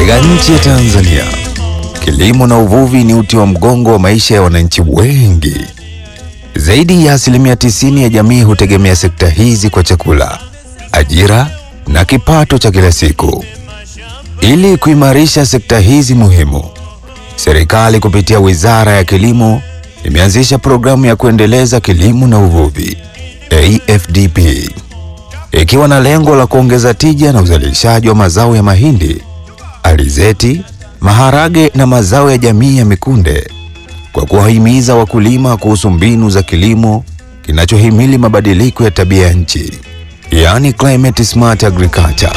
Katika nchi ya Tanzania, kilimo na uvuvi ni uti wa mgongo wa maisha ya wananchi wengi. Zaidi ya asilimia tisini ya jamii hutegemea sekta hizi kwa chakula, ajira na kipato cha kila siku. Ili kuimarisha sekta hizi muhimu, serikali kupitia Wizara ya Kilimo imeanzisha programu ya kuendeleza kilimo na uvuvi AFDP, ikiwa na lengo la kuongeza tija na uzalishaji wa mazao ya mahindi, alizeti, maharage na mazao ya jamii ya mikunde kwa kuwahimiza wakulima kuhusu mbinu za kilimo kinachohimili mabadiliko ya tabia ya nchi, yaani climate smart agriculture.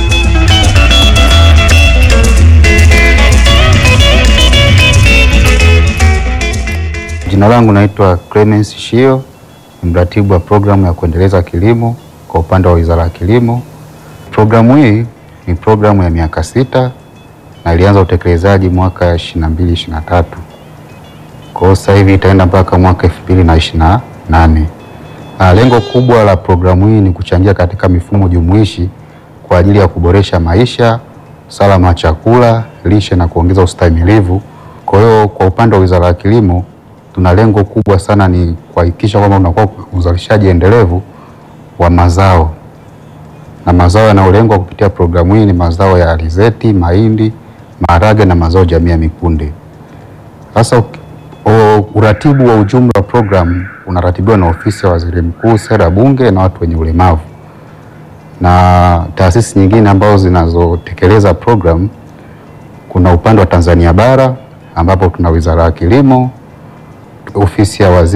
Jina langu naitwa Clemens Shio, ni mratibu wa programu ya kuendeleza kilimo kwa upande wa Wizara ya Kilimo. Programu hii ni programu ya miaka sita na ilianza utekelezaji mwaka 22 23. Kwa hiyo sasa hivi itaenda mpaka mwaka 2028. Na lengo kubwa la programu hii ni kuchangia katika mifumo jumuishi kwa ajili ya kuboresha maisha, usalama wa chakula, lishe na kuongeza ustahimilivu. Kwa hiyo kwa upande wa Wizara ya Kilimo tuna lengo kubwa sana ni kuhakikisha kwamba unakuwa uzalishaji endelevu wa mazao, na mazao yanayolengwa kupitia programu hii ni mazao ya alizeti, mahindi, maharage na mazao jamii ya mikunde. Sasa u- uratibu wa ujumla wa programu unaratibiwa na ofisi ya Waziri Mkuu, sera, bunge na watu wenye ulemavu na taasisi nyingine ambazo zinazotekeleza programu. Kuna upande wa Tanzania bara ambapo tuna Wizara ya Kilimo, ofisi ya waziri